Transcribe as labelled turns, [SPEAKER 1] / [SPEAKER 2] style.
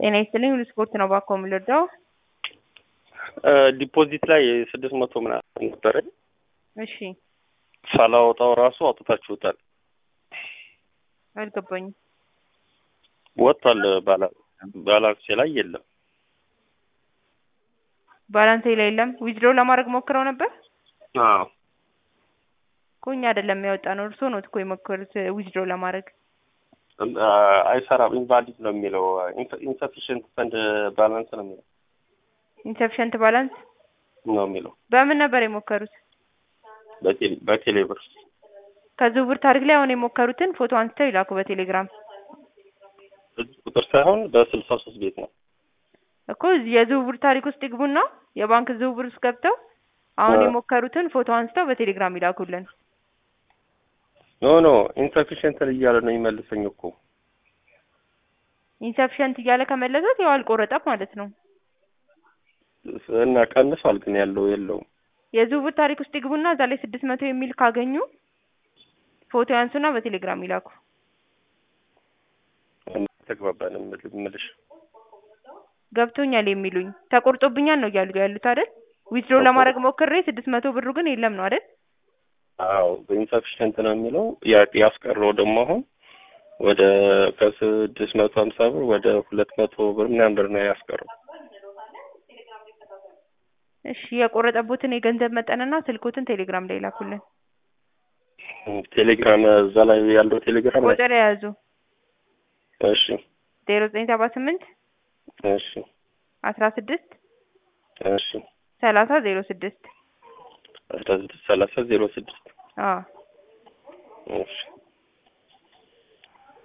[SPEAKER 1] ጤና ይስጥልኝ ሁሉ ስፖርት ነው ባኮ የምልወደው
[SPEAKER 2] ዲፖዚት ላይ ስድስት መቶ ምናምን ነበረኝ
[SPEAKER 1] እሺ
[SPEAKER 2] ሳላወጣው ራሱ አውጥታችሁታል።
[SPEAKER 1] አልገባኝም
[SPEAKER 2] ወጥቷል። ባላ ባላንሴ ላይ የለም።
[SPEAKER 1] ባላንሴ ላይ የለም ዊዝድሮ ለማድረግ ሞክረው ነበር
[SPEAKER 2] አዎ
[SPEAKER 1] እኮ እኛ አይደለም ያወጣ ነው እርስዎ ነው እኮ የሞከሩት ዊዝድሮ ለማድረግ
[SPEAKER 2] አይሰራም። ኢንቫሊድ ነው የሚለው ኢንሰፊሽንት ፈንድ ባላንስ ነው የሚለው
[SPEAKER 1] ኢንሰፊሸንት ባላንስ
[SPEAKER 2] ነው የሚለው
[SPEAKER 1] በምን ነበር የሞከሩት
[SPEAKER 2] በቴሌ በቴሌ ብር
[SPEAKER 1] ከዝውውር ታሪክ ላይ አሁን የሞከሩትን ፎቶ አንስተው ይላኩ በቴሌግራም
[SPEAKER 2] እዚህ ቁጥር ሳይሆን በስልሳ ሶስት ቤት ነው
[SPEAKER 1] እኮ እዚህ የዝውውር ታሪክ ውስጥ ይግቡና የባንክ ዝውውር ውስጥ ገብተው አሁን
[SPEAKER 2] አዎ።
[SPEAKER 1] የሞከሩትን ፎቶ አንስተው በቴሌግራም ይላኩልን
[SPEAKER 2] ኖ ኖ ኢንሰፊሽንት እያለ ነው የሚመልሰኝ እኮ
[SPEAKER 1] ኢንሰፊሸንት እያለ ከመለሰት ያው አልቆረጠም ማለት ነው
[SPEAKER 2] እና ቀንሷል ግን ያለው የለውም
[SPEAKER 1] የዝውውር ታሪክ ውስጥ ይግቡና እዛ ላይ ስድስት መቶ የሚል ካገኙ ፎቶ ያንሱና በቴሌግራም ይላኩ
[SPEAKER 2] ተግባባን የምልሽ
[SPEAKER 1] ገብቶኛል የሚሉኝ ተቆርጦብኛል ነው እያሉ ያሉት አይደል ዊዝድሮ ለማድረግ ሞክሬ ስድስት መቶ ብሩ ግን የለም ነው አይደል
[SPEAKER 2] አዎ በኢንሰፊሽንት ነው የሚለው ያ- ያስቀረው ደግሞ አሁን ወደ ከስድስት መቶ ሀምሳ ብር ወደ ሁለት መቶ ብር ምናምን ብር ነው ያስቀረው
[SPEAKER 1] እሺ የቆረጠቦትን የገንዘብ መጠንና ስልኮትን ቴሌግራም ላይ ይላኩልን
[SPEAKER 2] ቴሌግራም እዛ ላይ ያለው ቴሌግራም ላይ
[SPEAKER 1] ቁጥር የያዙ
[SPEAKER 2] እሺ
[SPEAKER 1] ዜሮ ዘጠኝ ሰባ ስምንት
[SPEAKER 2] እሺ
[SPEAKER 1] አስራ ስድስት
[SPEAKER 2] እሺ
[SPEAKER 1] ሰላሳ ዜሮ ስድስት
[SPEAKER 2] አስራ ስድስት ሰላሳ ዜሮ ስድስት
[SPEAKER 1] አዎ
[SPEAKER 2] እሺ